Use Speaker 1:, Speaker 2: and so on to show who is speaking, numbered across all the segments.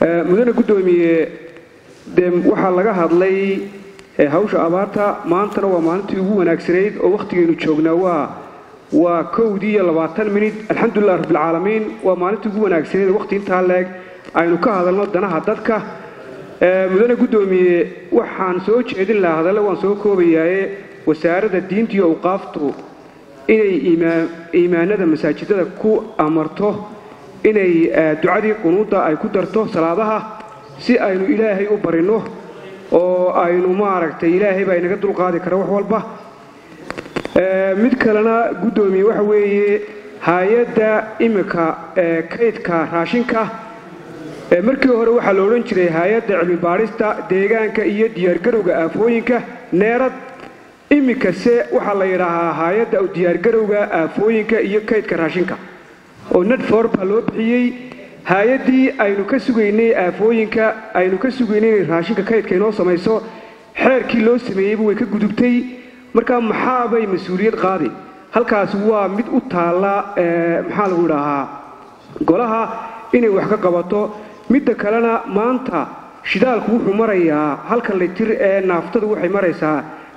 Speaker 1: mudane guddoomiye dee waxaa laga hadlay hawsha abaarta maantana waa maalintii ugu wanaagsanayd oo wakhtigaynu joognaa waa waa kowdii iyo labaatan minid alxamdulilah rabbilcaalamiin waa maalintii ugu wanaagsanayd oo wakhti intaa leeg aynu ka hadalno danaha dadka mudane guddoomiye waxaan soo jeedin lahaa hadalle waan soo koobayaaye wasaaradda diinta iyo awqaaftu inay iimaanada masaajidada ku amarto inay ducadii qunuudda ay ku darto salaadaha si aynu ilaahay u barinno oo aynu maaragtay ilaahay baa inaga dulqaadi kara wax walba mid kalena guddoomiye waxa weeye hay-adda iminka kaydka raashinka markii hore waxaa la odhan jiray hay-adda cilmi baadhista deegaanka iyo diyaargarowga aafooyinka neerad iminkase waxaa la yidhaahaa hay-adda diyaargarowga aafooyinka iyo kaydka raashinka oo nedfor baa loo bixiyey hay-addii aynu ka sugaynay aafooyinka aynu ka sugaynay inay raashinka kaydka inoo samayso xeerkii loo sameeyeyba way ka gudubtay markaa maxaabay mas-uuliyad qaadi halkaasi waa mid u taalla maxaa lagu idhaahaa golaha inay wax ka qabato midda kalena maanta shidaalku wuxuu marayaa halkan litir ee naaftadu waxay maraysaa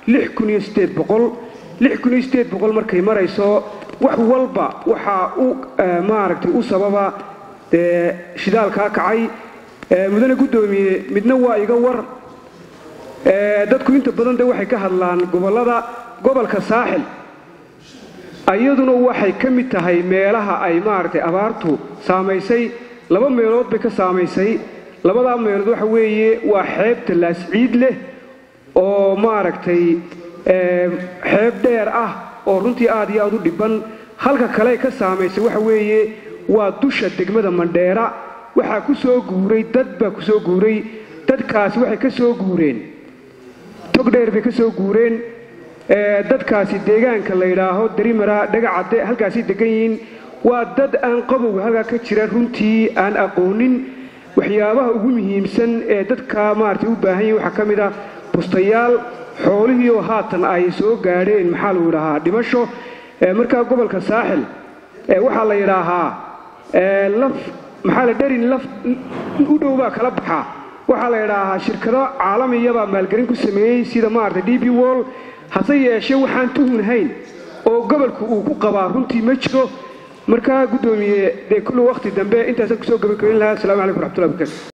Speaker 1: markay marayso wax walba waxaa u maaragtay u sababa dee shidaalkaa kacay mudane guddoomiye midna waa iga war dadku inta badan de waxay ka hadlaan gobollada gobolka saaxil iyaduna waxay ka mid tahay meelaha ay maaragtay abaartu saamaysay laba meelood bay ka saamaysay labadaa meelood waxa weeye waa xeebta laasciid leh oo maaragtay xeeb dheer ah oo runtii aad iyo aad u dhibban halka kale ka saamaysay waxa weeye waa dusha degmada mandheera waxaa ku soo guuray dad baa ku soo guuray dadkaasi waxay ka soo guureen tog dheer bay ka soo guureen dadkaasi deegaanka la yidhaaho darimara dhagacadde halkaasay degan yihiin waa dad aan qabowga halkaa ka jira runtii aan aqoonin waxyaabaha ugu muhiimsan ee dadka maaragtay u baahan yihin waxaa ka mid ah bustayaal xoolihiioo haatan ay soo gaadheen maxaa lagu yidhaahaa dhimasho markaa gobolka saaxil waxaa la yidhaahaa laf maxaa la dherin laf u dhow baa kala baxaa waxaa la yidhaahaa shirkado caalamiyabaa maalgelin ku sameeyey sida maaragtay d b wall hase yeeshee waxaan tuhunhayn oo gobolku uu ku qabaa runtii ma jiro markaa guddoomiye dee kullu wakhti dambe intaasaan kusoo gabagabayn lahaa assalamu calaykum raxmatullahi barkatu